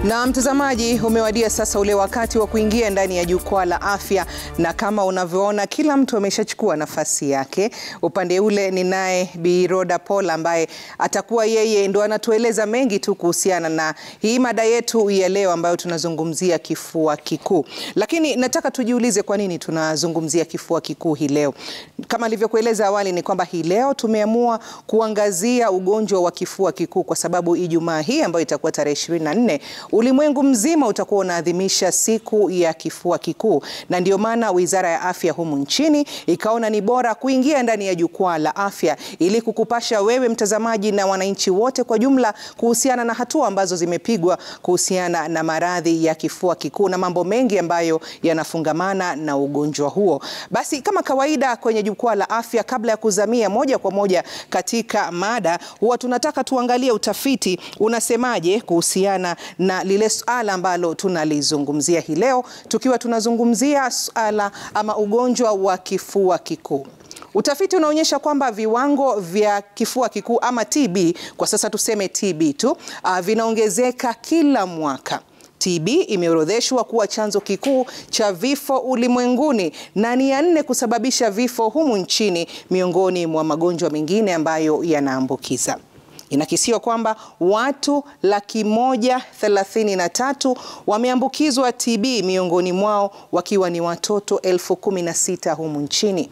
Na mtazamaji, umewadia sasa ule wakati wa kuingia ndani ya jukwaa la afya, na kama unavyoona kila mtu ameshachukua nafasi yake. Upande ule ni naye Bi Rhoda Paul ambaye atakuwa yeye ndo anatueleza mengi tu kuhusiana na hii mada yetu ya leo ambayo tunazungumzia kifua kikuu. Lakini nataka tujiulize kwa nini tunazungumzia kifua kikuu hii leo. Kama alivyokueleza awali ni kwamba hii leo tumeamua kuangazia ugonjwa wa kifua kikuu kwa sababu Ijumaa hii ambayo itakuwa tarehe 24 ulimwengu mzima utakuwa unaadhimisha siku ya kifua kikuu, na ndio maana Wizara ya Afya humu nchini ikaona ni bora kuingia ndani ya jukwaa la afya ili kukupasha wewe mtazamaji na wananchi wote kwa jumla kuhusiana na hatua ambazo zimepigwa kuhusiana na maradhi ya kifua kikuu na mambo mengi ambayo yanafungamana na ugonjwa huo. Basi kama kawaida kwenye jukwaa la afya, kabla ya kuzamia moja kwa moja katika mada, huwa tunataka tuangalie utafiti unasemaje kuhusiana na lile suala ambalo tunalizungumzia hii leo, tukiwa tunazungumzia suala ama ugonjwa wa kifua kikuu. Utafiti unaonyesha kwamba viwango vya kifua kikuu ama TB, kwa sasa tuseme TB tu, uh, vinaongezeka kila mwaka. TB imeorodheshwa kuwa chanzo kikuu cha vifo ulimwenguni na ni ya nne kusababisha vifo humu nchini miongoni mwa magonjwa mengine ambayo yanaambukiza. Inakisiwa kwamba watu laki moja thelathini na tatu wameambukizwa TB, miongoni mwao wakiwa ni watoto elfu kumi na sita humu nchini.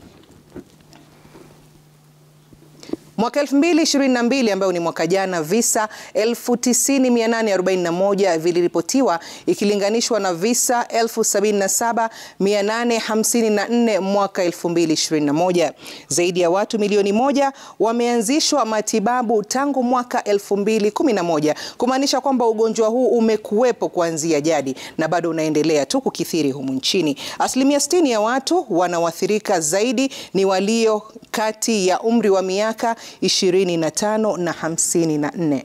Mwaka 2022 ambayo ni mwaka jana, visa 90841 viliripotiwa ikilinganishwa na visa 77854 mwaka 2021. Zaidi ya watu milioni moja wameanzishwa matibabu tangu mwaka 2011, kumaanisha kwamba ugonjwa huu umekuwepo kuanzia jadi na bado unaendelea tu kukithiri humu nchini. Asilimia 60 ya watu wanaoathirika zaidi ni walio kati ya umri wa miaka 25 na 54.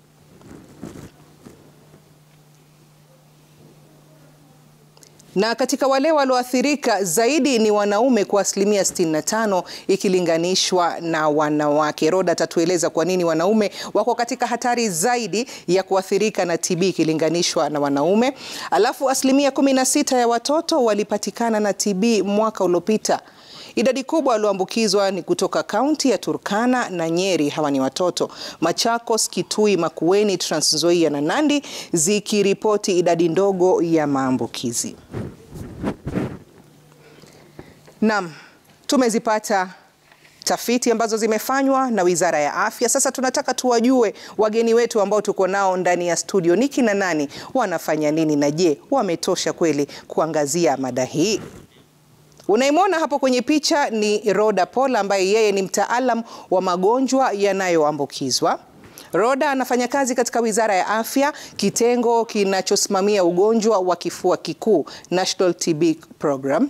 Na katika wale walioathirika zaidi ni wanaume kwa asilimia 65 ikilinganishwa na wanawake. Rhoda atatueleza kwa nini wanaume wako katika hatari zaidi ya kuathirika na TB ikilinganishwa na wanaume. Alafu asilimia 16 ya watoto walipatikana na TB mwaka uliopita. Idadi kubwa walioambukizwa ni kutoka kaunti ya Turkana na Nyeri, hawa ni watoto. Machakos, Kitui, Makueni, Trans Nzoia na Nandi zikiripoti idadi ndogo ya maambukizi. Naam, tumezipata tafiti ambazo zimefanywa na Wizara ya Afya. Sasa tunataka tuwajue wageni wetu ambao tuko nao ndani ya studio ni kina nani, wanafanya nini na je, wametosha kweli kuangazia mada hii? Unayemwona hapo kwenye picha ni Rhoda Paul ambaye yeye ni mtaalam wa magonjwa yanayoambukizwa. Rhoda anafanya kazi katika Wizara ya Afya, kitengo kinachosimamia ugonjwa wa kifua kikuu, National TB Program.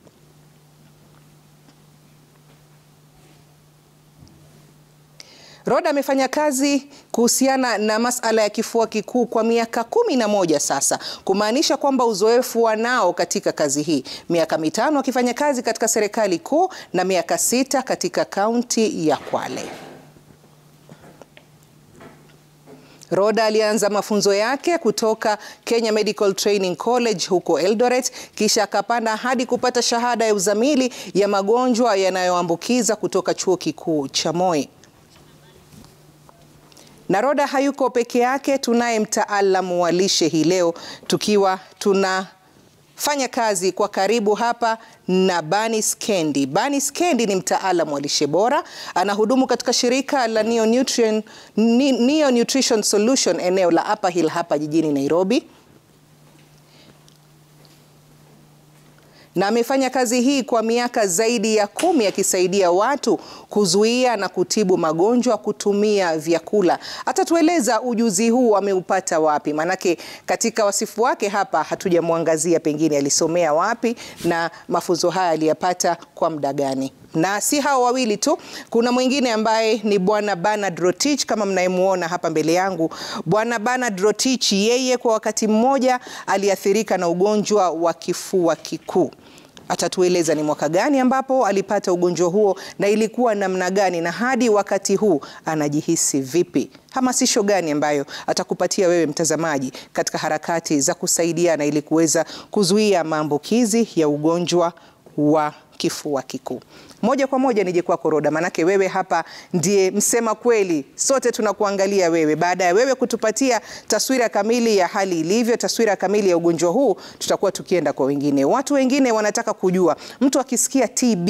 Rhoda amefanya kazi kuhusiana na masala ya kifua kikuu kwa miaka kumi na moja sasa, kumaanisha kwamba uzoefu wanao katika kazi hii, miaka mitano akifanya kazi katika serikali kuu na miaka sita katika kaunti ya Kwale. Rhoda alianza mafunzo yake kutoka Kenya Medical Training College huko Eldoret, kisha akapanda hadi kupata shahada ya uzamili ya magonjwa yanayoambukiza kutoka chuo kikuu cha Moi. Na Rhoda hayuko peke yake, tunaye mtaalamu wa lishe hii leo, tukiwa tunafanya kazi kwa karibu hapa na Banis Kendi. Banis Kendi ni mtaalamu wa lishe bora, anahudumu katika shirika la Neo Nutrition, Neo Nutrition Solution eneo la Upper Hill hapa jijini Nairobi. na amefanya kazi hii kwa miaka zaidi ya kumi akisaidia watu kuzuia na kutibu magonjwa kutumia vyakula. Atatueleza ujuzi huu ameupata wapi, maanake katika wasifu wake hapa hatujamwangazia pengine alisomea wapi na mafunzo haya aliyapata kwa muda gani. Na si hao wawili tu, kuna mwingine ambaye ni Bwana Bernard Rotich kama mnayemuona hapa mbele yangu. Bwana Bernard Rotich, yeye kwa wakati mmoja aliathirika na ugonjwa wa kifua kikuu. Atatueleza ni mwaka gani ambapo alipata ugonjwa huo na ilikuwa namna gani, na hadi wakati huu anajihisi vipi. Hamasisho gani ambayo atakupatia wewe mtazamaji katika harakati za kusaidiana ili kuweza kuzuia maambukizi ya ugonjwa wa kifua kikuu. Moja kwa moja nije kwako Roda, manake wewe hapa ndiye msema kweli, sote tunakuangalia wewe. Baada ya wewe kutupatia taswira kamili ya hali ilivyo, taswira kamili ya ugonjwa huu, tutakuwa tukienda kwa wengine. Watu wengine wanataka kujua, mtu akisikia TB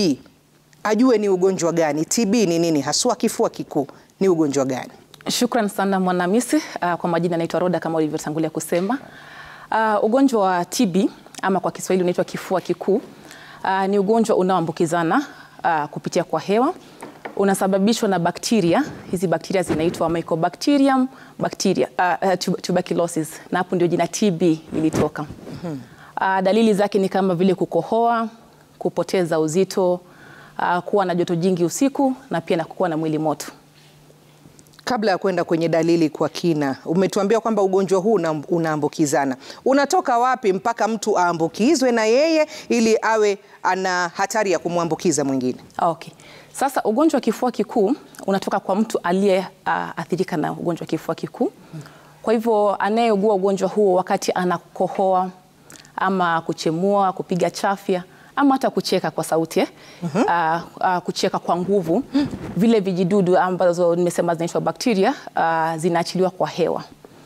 ajue ni ugonjwa gani? TB ni nini haswa? Kifua kikuu ni ugonjwa gani? Shukran sana Mwanamisi. Uh, kwa majina naitwa Roda kama ulivyotangulia kusema. Uh, ugonjwa wa TB ama kwa Kiswahili unaitwa kifua kikuu uh, ni ugonjwa unaoambukizana uh, kupitia kwa hewa. Unasababishwa na bakteria. Hizi bakteria zinaitwa Mycobacterium bacteria, uh, uh, tuberculosis na hapo ndio jina TB lilitoka. Uh, dalili zake ni kama vile kukohoa, kupoteza uzito, uh, kuwa na joto jingi usiku na pia na kuwa na mwili moto. Kabla ya kwenda kwenye dalili kwa kina, umetuambia kwamba ugonjwa huu una- unaambukizana. Unatoka wapi mpaka mtu aambukizwe na yeye ili awe ana hatari ya kumwambukiza mwingine? Okay. Sasa ugonjwa wa kifua kikuu unatoka kwa mtu aliyeathirika na ugonjwa wa kifua kikuu. Kwa hivyo anayeugua ugonjwa huo wakati anakohoa ama kuchemua, kupiga chafya ama hata kucheka kwa sauti eh? Ah, ah, kucheka kwa nguvu, vile vijidudu ambazo nimesema zinaitwa bakteria ah, zinaachiliwa kwa hewa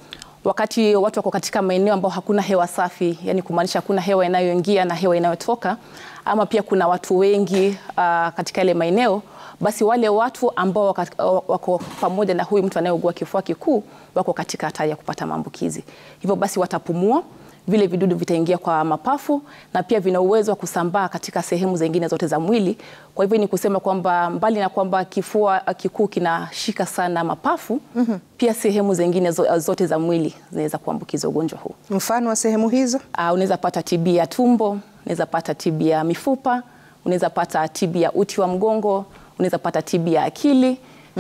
wakati watu wako katika maeneo ambayo hakuna hewa safi, yani kumaanisha hakuna hewa inayoingia na hewa inayotoka, ama pia kuna watu wengi uh, katika yale maeneo, basi wale watu ambao wako, wako pamoja na huyu mtu anayeugua kifua kikuu wako katika hatari ya kupata maambukizi. Hivyo basi watapumua vile vidudu vitaingia kwa mapafu na pia vina uwezo wa kusambaa katika sehemu zingine zote za mwili. Kwa hivyo ni kusema kwamba mbali na kwamba kifua kikuu kinashika sana mapafu, pia sehemu zingine zo- zote za mwili zinaweza kuambukizwa ugonjwa huu. Mfano wa sehemu hizo? Uh, unaweza pata TB ya tumbo, unaweza pata TB ya mifupa, unaweza pata TB ya uti wa mgongo, unaweza pata TB ya akili.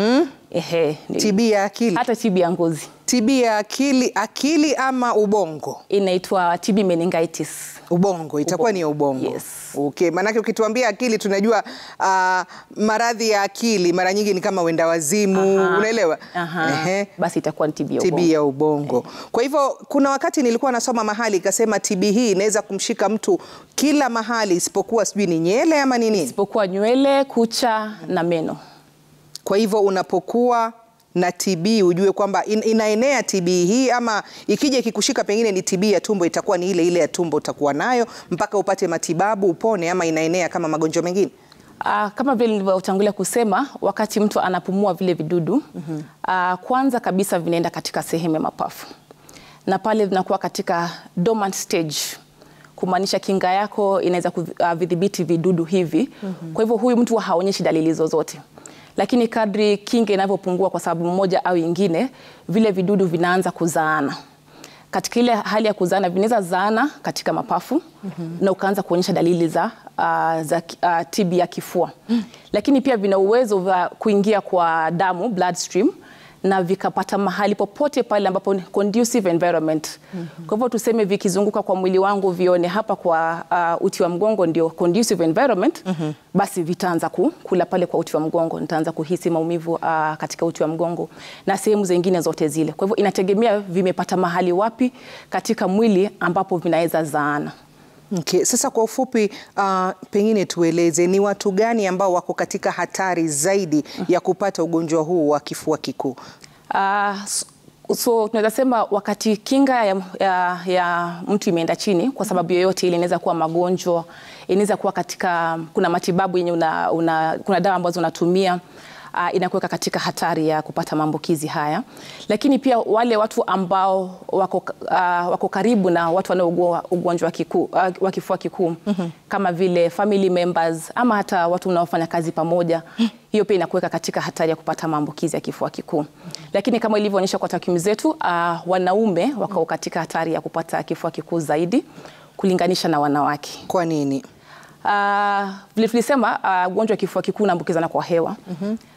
Ehe, ni- TB ya akili, hata TB ya ngozi TB ya akili, akili ama ubongo? inaitwa TB meningitis. Ubongo itakuwa ni ya ubongo. Yes. Okay, maanake ukituambia akili tunajua ah, maradhi ya akili mara nyingi ni kama wenda wazimu, Aha. unaelewa? Aha. Ehe. Basi itakuwa ni TB ya TB ubongo. ya ubongo. Kwa hivyo kuna wakati nilikuwa nasoma mahali ikasema TB hii inaweza kumshika mtu kila mahali isipokuwa sijui ni nyele ama ni nini. isipokuwa nywele, kucha na meno. Kwa hivyo unapokuwa na TB ujue kwamba in, inaenea TB hii ama ikija ikikushika pengine ni TB ya tumbo itakuwa ni ile ile ya tumbo utakuwa nayo mpaka upate matibabu upone ama inaenea kama magonjwa mengine. Uh, kama vile nilivyotangulia kusema, wakati mtu anapumua vile vidudu uh, kwanza kabisa vinaenda katika sehemu ya mapafu na pale vinakuwa katika dormant stage, kumaanisha kinga yako inaweza kuvidhibiti vidudu hivi. Kwa hivyo huyu mtu haonyeshi dalili zozote, lakini kadri kinga inavyopungua kwa sababu moja au ingine, vile vidudu vinaanza kuzaana katika ile hali ya kuzaana vinaweza zaana katika mapafu na ukaanza kuonyesha dalili za, uh, za uh, TB ya kifua lakini pia vina uwezo wa kuingia kwa damu bloodstream na vikapata mahali popote pale ambapo ni conducive environment. Kwa hivyo tuseme vikizunguka kwa mwili wangu vione hapa kwa uh, uti wa mgongo ndio conducive environment, basi vitaanza ku, kula pale kwa uti wa mgongo, nitaanza kuhisi maumivu uh, katika uti wa mgongo na sehemu zingine zote zile. Kwa hivyo inategemea vimepata mahali wapi katika mwili ambapo vinaweza zaana. Okay. Sasa kwa ufupi uh, pengine tueleze ni watu gani ambao wako katika hatari zaidi ya kupata ugonjwa huu wa kifua kikuu? Uh, s- so tunaweza sema wakati kinga ya, ya, ya mtu imeenda chini kwa sababu yoyote ile, inaweza kuwa magonjwa, inaweza kuwa katika kuna matibabu yenye una, una, kuna dawa ambazo unatumia uh, inakuweka katika hatari ya kupata maambukizi haya, lakini pia wale watu ambao wako, uh, wako karibu na watu wanaougua ugonjwa wa kiku- uh, wa kifua kikuu kama vile family members ama hata watu unaofanya kazi pamoja, hiyo pia inakuweka katika hatari ya kupata maambukizi ya kifua kikuu. Lakini kama ilivyoonyesha kwa takwimu zetu, uh, wanaume wako katika hatari ya kupata kifua kikuu zaidi kulinganisha na wanawake. Kwa nini? Uh, vile tulisema uh, ugonjwa wa kifua kikuu unaambukizana kwa hewa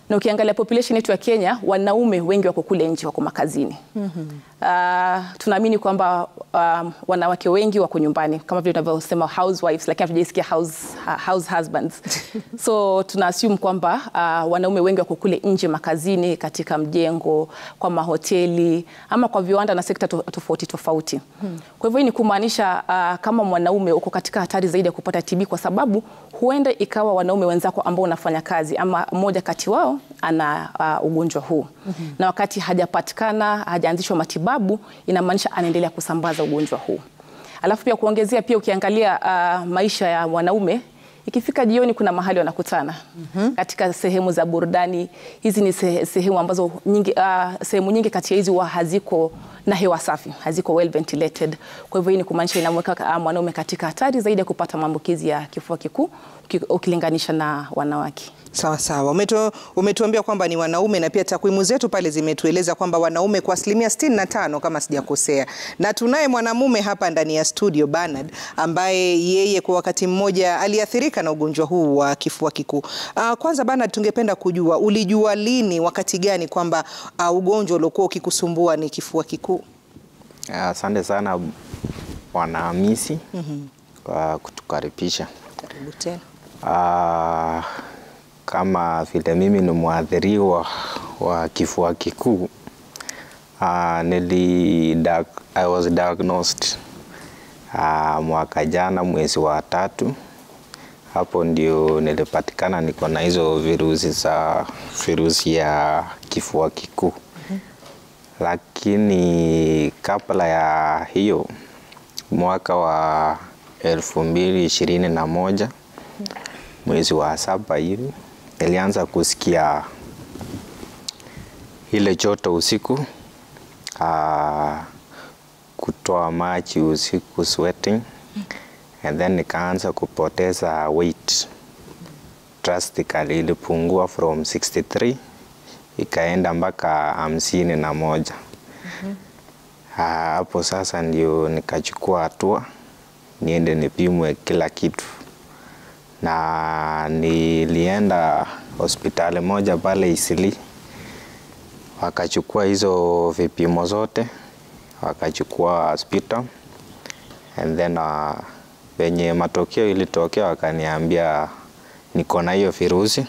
na ukiangalia population yetu ya Kenya, wanaume wengi wako kule nje, wako makazini. Uh, tunaamini kwamba um, wanawake wengi wako nyumbani kama vile tunavyosema housewives, lakini hatujaisikia house, house husbands so tuna assume kwamba uh, wanaume wengi wako kule nje makazini, katika mjengo, kwa mahoteli ama kwa viwanda na sekta to- tofauti tofauti. Kwa hivyo hii ni kumaanisha uh, kama mwanaume uko katika hatari zaidi ya kupata TB kwa sababu huenda ikawa wanaume wenzako ambao unafanya kazi ama mmoja kati wao ana uh, ugonjwa huu na wakati hajapatikana hajaanzishwa matibabu, inamaanisha anaendelea kusambaza ugonjwa huu. Alafu pia kuongezea, pia ukiangalia uh, maisha ya mwanaume ikifika jioni kuna mahali wanakutana katika sehemu za burudani. Hizi ni sehe- sehemu ambazo nyingi, uh, sehemu nyingi kati ya hizi huwa haziko na hewa safi, haziko well ventilated. Kwa hivyo hii ni kumaanisha inamweka uh, mwanaume katika hatari zaidi ya kupata maambukizi ya kifua kikuu uki- ukilinganisha na wanawake. Sawa sawa, Umetu, umetuambia kwamba ni wanaume na pia takwimu zetu pale zimetueleza kwamba wanaume kwa asilimia 65 kama sijakosea, na tunaye mwanamume hapa ndani ya studio Bernard, ambaye yeye kwa wakati mmoja aliathirika na ugonjwa huu wa kifua kikuu. Uh, kwanza Bernard, tungependa kujua ulijua lini, wakati gani kwamba uh, ugonjwa uliokuwa ukikusumbua ni kifua kikuu? Asante sana Bwana Hamisi kwa kutukaribisha. Karibu tena. Ah, kama vile mimi ni mwathiriwa wa kifua kikuu ah, nili diag- I was diagnosed ah, mwaka jana mwezi wa tatu. Hapo ndio nilipatikana niko na hizo virusi za virusi ya kifua kikuu lakini kabla ya hiyo mwaka wa elfu mbili ishirini na moja mwezi wa saba hivi nilianza kusikia ile joto usiku, ah, kutoa maji usiku sweating, and then nikaanza kupoteza weight drastically, ilipungua from 63 ikaenda mpaka hamsini na moja. Ah, Hapo sasa ndio nikachukua hatua niende nipimwe kila kitu, na nilienda hospitali moja pale Isili, wakachukua hizo vipimo zote, wakachukua sputum and then uh, venye matokeo ilitokea wakaniambia niko na hiyo virusi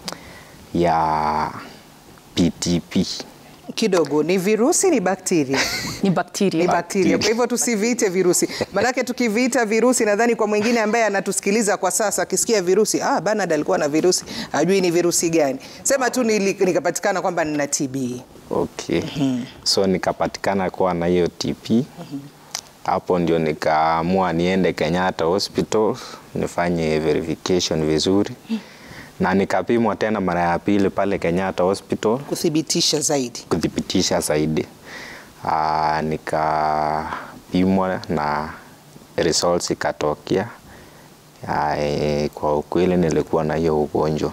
ya PTP. Kidogo, ni virusi ni bakteria? Ni bakteria. ni bakteria. Kwa hivyo tusiviite virusi, maanake tukiviita virusi, nadhani kwa mwingine ambaye anatusikiliza kwa sasa akisikia virusi, ah, Bernard alikuwa na virusi, ajui ni virusi gani. Sema tu nili- nikapatikana kwamba nina TB. Okay. So nikapatikana kuwa na hiyo TP. Hapo ndio nikaamua niende Kenyatta Hospital nifanye verification vizuri, na nikapimwa tena mara ya pili pale Kenyatta Hospital Kuthibitisha zaidi. kuthibitisha zaidi. Ah, nikapimwa na results ikatokea. Ah, eh, Kwa ukweli nilikuwa na hiyo ugonjwa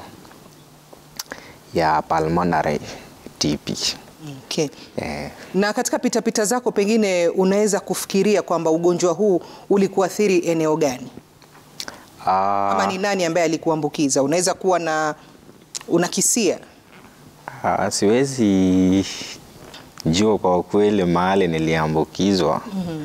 ya pulmonary TB. Okay. Eh, Na katika pitapita zako pengine unaweza kufikiria kwamba ugonjwa huu ulikuathiri eneo gani, ah, ama ni nani ambaye alikuambukiza? Unaweza kuwa na unakisia ah, siwezi jua kwa ukweli mahali niliambukizwa.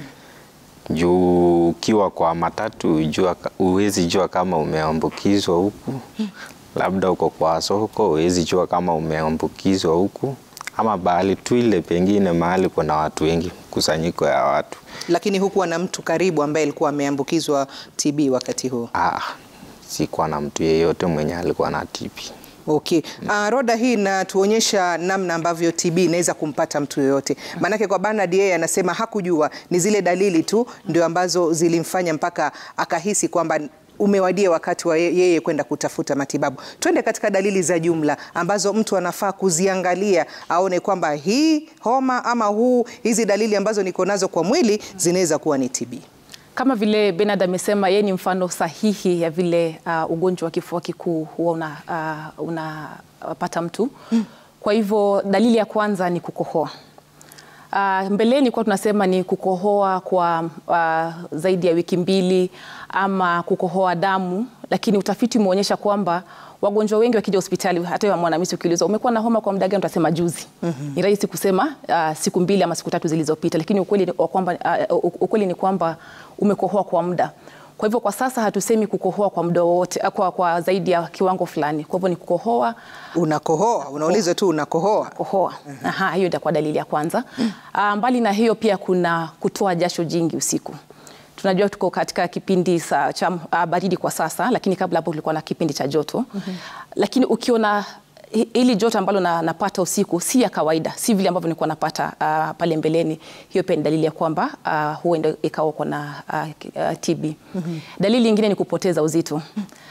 Juu ukiwa kwa matatu jua, huwezi jua kama umeambukizwa huku, labda uko kwa soko huwezi jua kama umeambukizwa huku, ama bahali tu ile pengine mahali kuna watu wengi, kusanyiko ya watu. lakini hukuwa na mtu karibu ambaye alikuwa ameambukizwa TB wakati huo. Ah, sikuwa na mtu yeyote mwenye alikuwa na TB. Okay. Uh, roda hii inatuonyesha namna ambavyo TB inaweza kumpata mtu yoyote. Maanake kwa Bernard yeye anasema hakujua, ni zile dalili tu ndio ambazo zilimfanya mpaka akahisi kwamba umewadia wakati wa ye- yeye kwenda kutafuta matibabu. Twende katika dalili za jumla ambazo mtu anafaa kuziangalia aone kwamba hii homa ama huu hizi dalili ambazo niko nazo kwa mwili zinaweza kuwa ni TB. Kama vile Bernard amesema, yeye ni mfano sahihi ya vile uh, ugonjwa wa kifua kikuu huwa unapata uh, unapata mtu. Kwa hivyo dalili ya kwanza ni kukohoa. Uh, mbeleni kwa tunasema ni kukohoa kwa uh, zaidi ya wiki mbili ama kukohoa damu lakini utafiti umeonyesha kwamba wagonjwa wengi wakija hospitali, hata wewe mwanamisi ukiulizwa umekuwa na homa kwa muda gani, utasema juzi. Ni rahisi kusema uh, siku mbili ama siku tatu zilizopita, lakini ukweli ni kwamba uh, ukweli ni kwamba umekohoa kwa muda. Kwa hivyo kwa sasa hatusemi kukohoa kwa muda wote kwa, kwa zaidi ya kiwango fulani. Kwa hivyo ni kukohoa Unakohoa, unaulizwa tu unakohoa. kohoa. Aha, hiyo itakuwa dalili ya kwanza. Ah, mbali na hiyo pia kuna kutoa jasho jingi usiku. Tunajua tuko katika kipindi sa, cha ah, baridi kwa sasa, lakini kabla hapo kulikuwa na kipindi cha joto. Lakini ukiona hi- hili joto ambalo na, napata usiku si ya kawaida, si vile ambavyo nilikuwa napata ah, pale mbeleni. Hiyo pia ni dalili ya kwamba ah, huenda ikawa uko na ah, ki- ah, TB. Dalili nyingine ni kupoteza uzito.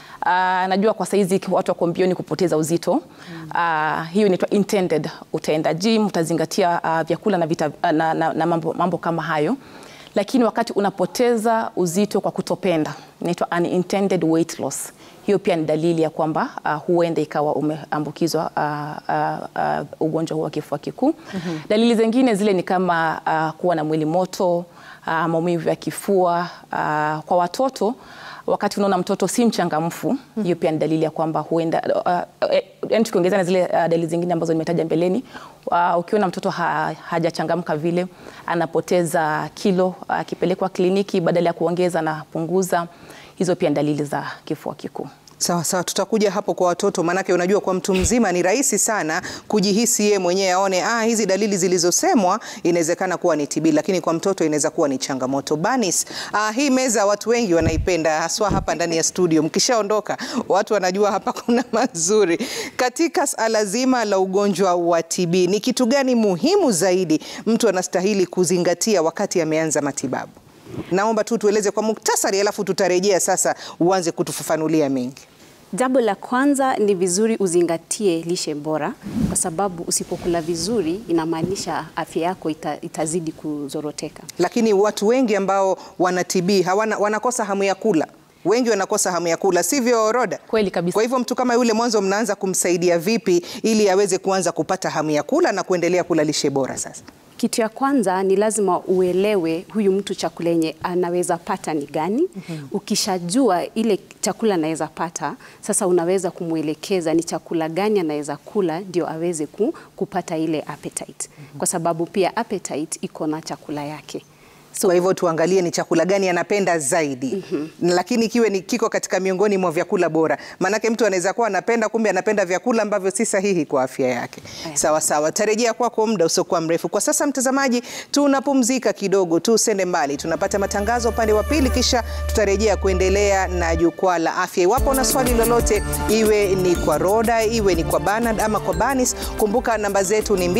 Ah, najua kwa saizi watu wako mbioni kupoteza uzito. Ah, hiyo inaitwa intended. Utaenda gym, utazingatia ah, vyakula na, vita, na, na, na mambo, mambo kama hayo, lakini wakati unapoteza uzito kwa kutopenda, inaitwa unintended weight loss. Hiyo pia ni dalili ya kwamba ah, huenda ikawa umeambukizwa ah, ah, ah, ugonjwa huu wa kifua kikuu. Dalili zingine zile ni kama ah, kuwa na mwili moto, ah, maumivu ya kifua ah, kwa watoto wakati unaona mtoto si mchangamfu, hiyo pia ni dalili ya kwamba huenda uh, uh, yani tukiongeza na zile uh, dalili zingine ambazo nimetaja mbeleni, uh, ukiona mtoto ha, hajachangamka vile, anapoteza kilo, akipelekwa kliniki badala ya kuongeza anapunguza, hizo pia ni dalili za kifua kikuu. Sawa sawa, tutakuja hapo kwa watoto, maanake unajua kwa mtu mzima ni rahisi sana kujihisi yeye mwenyewe aone, ah, hizi dalili zilizosemwa inawezekana kuwa ni TB, lakini kwa mtoto inaweza kuwa ni changamoto. Banis, ah, hii meza watu wengi wanaipenda, haswa hapa ndani ya studio. Mkishaondoka watu wanajua hapa kuna mazuri. Katika suala zima la ugonjwa wa TB, ni kitu gani muhimu zaidi mtu anastahili kuzingatia wakati ameanza matibabu? Naomba tu tueleze kwa muktasari, alafu tutarejea sasa uanze kutufafanulia mengi. Jambo la kwanza ni vizuri uzingatie lishe bora, kwa sababu usipokula vizuri inamaanisha afya yako ita, itazidi kuzoroteka. Lakini watu wengi ambao wana TB hawana, wanakosa hamu ya kula. Wengi wanakosa hamu ya kula, sivyo Roda? Kweli kabisa. Kwa hivyo mtu kama yule mwanzo mnaanza kumsaidia vipi ili aweze kuanza kupata hamu ya kula na kuendelea kula lishe bora sasa? Kitu ya kwanza ni lazima uelewe huyu mtu chakula yenye anaweza pata ni gani. Ukishajua ile chakula anaweza pata, sasa unaweza kumwelekeza ni chakula gani anaweza kula ndio aweze ku, kupata ile appetite, kwa sababu pia appetite iko na chakula yake. So, Kwa hivyo tuangalie ni chakula gani anapenda zaidi, lakini kiwe ni kiko katika miongoni mwa vyakula bora, maanake mtu anaweza kuwa anapenda, kumbe anapenda vyakula ambavyo si sahihi kwa afya yake. Aya. Sawa sawa, tarejea kwako muda usiokuwa mrefu. Kwa sasa, mtazamaji, tunapumzika kidogo tu, usende mbali, tunapata matangazo upande wa pili, kisha tutarejea kuendelea na jukwaa la afya. Iwapo una swali lolote, iwe ni kwa Roda, iwe ni kwa Bernard ama kwa Banis, kumbuka namba zetu ni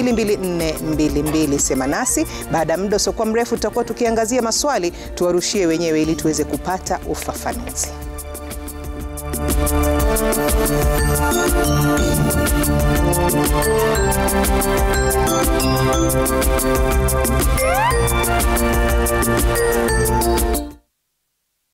22422. Sema nasi baada ya muda usiokuwa mrefu, tutakuwa tukiangazia maswali, tuwarushie wenyewe ili tuweze kupata ufafanuzi.